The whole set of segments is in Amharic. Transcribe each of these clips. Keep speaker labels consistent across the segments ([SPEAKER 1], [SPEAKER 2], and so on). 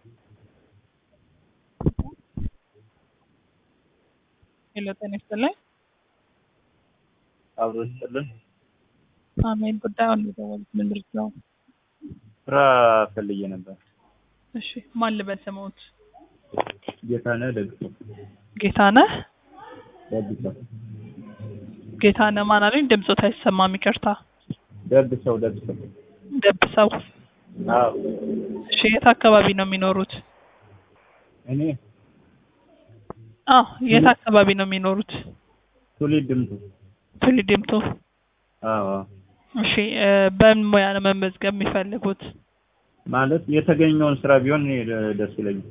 [SPEAKER 1] ሄሎ ጤና ይስጥልኝ።
[SPEAKER 2] አብሮ ይስጥልን።
[SPEAKER 1] አሜን። ጉዳዩን የደወሉት ምንድን ነው?
[SPEAKER 2] ስራ ፈልጌ ነበር።
[SPEAKER 1] እሺ ማን ልበል ስምዎት?
[SPEAKER 2] ጌታነህ ደግሰው
[SPEAKER 1] ጌታነህ
[SPEAKER 2] ደግሰው
[SPEAKER 1] ጌታነህ ማን አሉኝ? ድምፆት አይሰማም፣ ይቅርታ።
[SPEAKER 2] ደግሰው ደግሰው
[SPEAKER 1] ደብሰው።
[SPEAKER 2] አዎ
[SPEAKER 1] እሺ የት አካባቢ ነው የሚኖሩት?
[SPEAKER 2] እኔ
[SPEAKER 1] አዎ የት አካባቢ ነው የሚኖሩት?
[SPEAKER 2] ትውልድ ድምቱ
[SPEAKER 1] ቱሊ ዲምቱ።
[SPEAKER 2] አዎ
[SPEAKER 1] እሺ እ በምን ሙያ ነው መመዝገብ የሚፈልጉት?
[SPEAKER 2] ማለት የተገኘውን ስራ ቢሆን እኔ ደስ ይለኛል።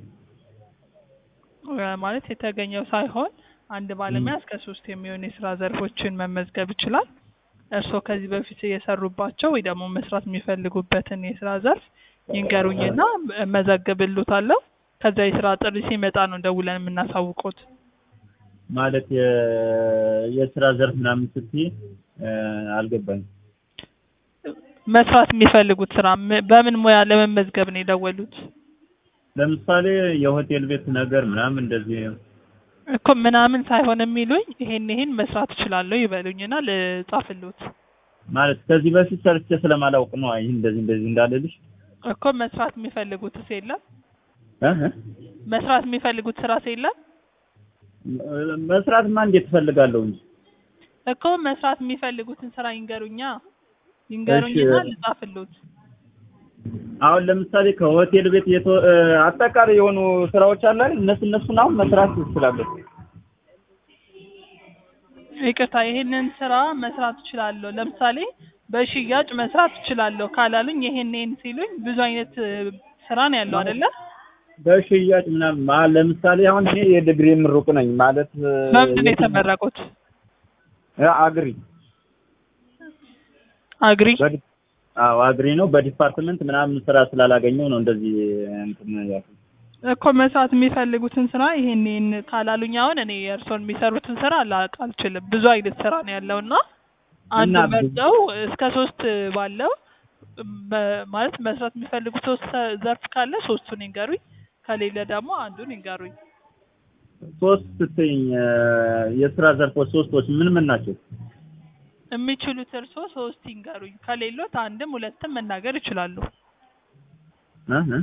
[SPEAKER 1] እ ማለት የተገኘው ሳይሆን አንድ ባለሙያ እስከ ሶስት የሚሆኑ የስራ ዘርፎችን መመዝገብ ይችላል። እርስዎ ከዚህ በፊት የሰሩባቸው ወይ ደግሞ መስራት የሚፈልጉበትን የስራ ዘርፍ ይንገሩኝና እመዘግብልዎታለሁ። ከዛ የስራ ጥሪ ሲመጣ ነው ደውለን የምናሳውቅዎት።
[SPEAKER 2] ማለት የ- የስራ ዘርፍ ምናምን ስትይ እ አልገባኝም።
[SPEAKER 1] መስራት የሚፈልጉት ስራ ም- በምን ሙያ ለመመዝገብ ነው የደወሉት?
[SPEAKER 2] ለምሳሌ የሆቴል ቤት ነገር ምናምን እንደዚህ
[SPEAKER 1] እኮ ምናምን ሳይሆን የሚሉኝ ይሄን ይሄን መስራት እችላለሁ ይበሉኝና ልጻፍልዎት።
[SPEAKER 2] ማለት ከዚህ በፊት ሰርቼ ስለማላውቅ ነው። ይህ እንደዚህ እንደዚህ እንዳለልሽ
[SPEAKER 1] እኮ መስራት የሚፈልጉትስ የለም?
[SPEAKER 2] እ እ
[SPEAKER 1] መስራት የሚፈልጉት ስራስ የለም?
[SPEAKER 2] መስራትማ እንዴት እፈልጋለሁ እንጂ
[SPEAKER 1] እኮ መስራት የሚፈልጉትን ስራ ይንገሩኛ ይንገሩኝና
[SPEAKER 2] እሺ።
[SPEAKER 1] ልጻፍልዎት።
[SPEAKER 2] አሁን ለምሳሌ ከሆቴል ቤት የቶ እ አጠቃላይ የሆኑ ስራዎች አሉ አይደል? እነሱ እነሱን አሁን መስራት እችላለሁ።
[SPEAKER 1] ይቅርታ ይሄንን ስራ መስራት እችላለሁ፣ ለምሳሌ በሽያጭ መስራት እችላለሁ ካላሉኝ ይሄን ይሄን ሲሉኝ ብዙ አይነት እ ስራ ነው ያለው አይደለ?
[SPEAKER 2] በሽያጭ ምናምን ማ- ለምሳሌ አሁን እኔ የዲግሪ ምሩቅ ነኝ ማለት እ
[SPEAKER 1] በምንድን ነው
[SPEAKER 2] የት-
[SPEAKER 1] የተመረቁት?
[SPEAKER 2] እ አግሪ
[SPEAKER 1] አግሪ
[SPEAKER 2] በዲ- አዎ አግሪ ነው። በዲፓርትመንት ምናምን ስራ ስላላገኘው ነው እንደዚህ እንትን ያልኩት።
[SPEAKER 1] እኮ መስራት የሚፈልጉትን ስራ ይሄን ይሄን ካላሉኝ አሁን እኔ የእርስዎን የሚሰሩትን ስራ ላውቅ አልችልም። ብዙ አይነት ስራ ነው ያለው እና አንድ
[SPEAKER 2] እና ብዙ-
[SPEAKER 1] መርጠው እስከ ሶስት ባለው በ- ማለት መስራት የሚፈልጉት ሶስት ዘርፍ ካለ ሶስቱን ይንገሩኝ፣ ከሌለ ደግሞ አንዱን ይንገሩኝ።
[SPEAKER 2] ሶስት ስትይኝ እ የስራ ዘርፎች ሶስቶች ምን ምን ናቸው?
[SPEAKER 1] የሚችሉት እርስዎ ሶስት ይንገሩኝ፣ ከሌሎት አንድም ሁለትም መናገር ይችላሉ።
[SPEAKER 2] እ እ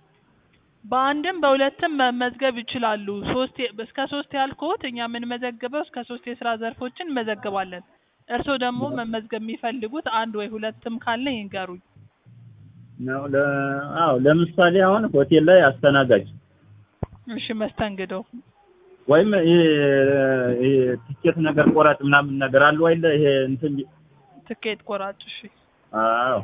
[SPEAKER 1] በአንድም በሁለትም መመዝገብ ይችላሉ። ሶስት የ- እስከ ሶስት ያልኩት እኛ የምንመዘግበው እስከ ሶስት የስራ ዘርፎችን እንመዘግባለን። እርስዎ ደግሞ መመዝገብ የሚፈልጉት አንድ ወይ ሁለትም ካለ ይንገሩኝ።
[SPEAKER 2] ነው ለ አዎ ለምሳሌ አሁን ሆቴል ላይ አስተናጋጅ
[SPEAKER 1] እሺ፣ መስተንግዶ
[SPEAKER 2] ወይም ይሄ ይሄ ቲኬት ነገር ቆራጭ ምናምን ነገር አለው አይደለ? ይሄ እንትን
[SPEAKER 1] ትኬት ቆራጭ። እሺ፣
[SPEAKER 2] አዎ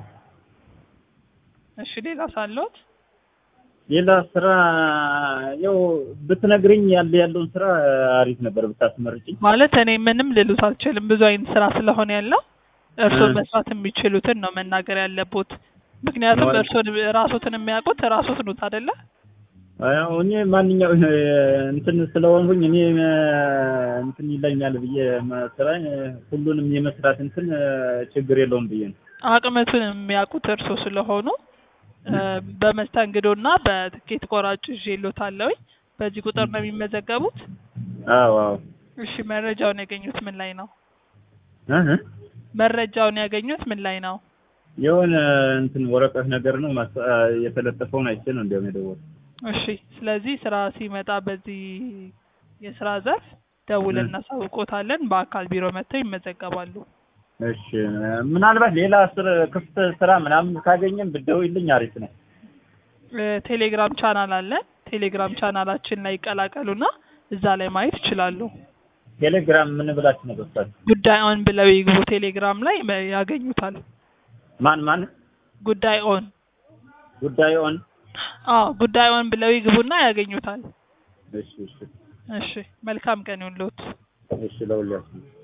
[SPEAKER 1] እሺ። ሌላ ሳለዎት?
[SPEAKER 2] ሌላ ስራ ያው ብትነግርኝ ያለ ያለውን ስራ አሪፍ ነበር ብታስመርጭኝ።
[SPEAKER 1] ማለት እኔ ምንም ልሉት አልችልም። ብዙ አይነት ስራ ስለሆነ ያለው እርስዎ
[SPEAKER 2] እ።
[SPEAKER 1] መስራት የሚችሉትን ነው መናገር ያለቦት። ምክንያቱም
[SPEAKER 2] ማለት-
[SPEAKER 1] እርስዎ ራስዎትን የሚያውቁት ራስዎት ኖት አይደለ?
[SPEAKER 2] ያው እኔ ማንኛው እንትን ስለሆንኩኝ እኔ እንትን ይለኛል ብዬ ስራ ሁሉንም የመስራት እንትን ችግር የለውም ብዬ ነው።
[SPEAKER 1] አቅምቱን የሚያውቁት እርስዎ ስለሆኑ እ፣ በመስተንግዶና በትኬት ቆራጭ ይዤልዎታለሁኝ። በዚህ ቁጥር ነው የሚመዘገቡት።
[SPEAKER 2] አዎ አዎ
[SPEAKER 1] እሺ፣ መረጃውን ያገኙት ምን ላይ ነው?
[SPEAKER 2] እ እ
[SPEAKER 1] መረጃውን ያገኙት ምን ላይ ነው?
[SPEAKER 2] የሆነ እንትን ወረቀት ነገር ነው ማስ- የተለጠፈውን አይቼ ነው እንዲያውም የደወልኩት።
[SPEAKER 1] እሺ፣ ስለዚህ ስራ ሲመጣ በዚህ የስራ ዘርፍ ደውለን
[SPEAKER 2] እ።
[SPEAKER 1] እናሳውቆታለን። በአካል ቢሮ መጥተው ይመዘገባሉ።
[SPEAKER 2] እሺ ምናልባት ሌላ ስር ክፍት ስራ ምናምን ካገኘን ብትደውይልኝ አሪፍ ነው።
[SPEAKER 1] እ፣ ቴሌግራም ቻናል አለን። ቴሌግራም ቻናላችን ላይ ይቀላቀሉና እዛ ላይ ማየት ይችላሉ።
[SPEAKER 2] ቴሌግራም ምን ብላችሁ ነው ገባችሁ?
[SPEAKER 1] ጉዳይ ኦን ብለው ይግቡ። ቴሌግራም ላይ መ- ያገኙታል።
[SPEAKER 2] ማን ማን
[SPEAKER 1] ጉዳይ ኦን
[SPEAKER 2] ጉዳዩ ኦን
[SPEAKER 1] አዎ፣ ጉዳይ ኦን ብለው ይግቡና ያገኙታል።
[SPEAKER 2] እሺ እሺ
[SPEAKER 1] እሺ፣ መልካም ቀን ይሁንልዎት።
[SPEAKER 2] እሺ ለሁላችሁ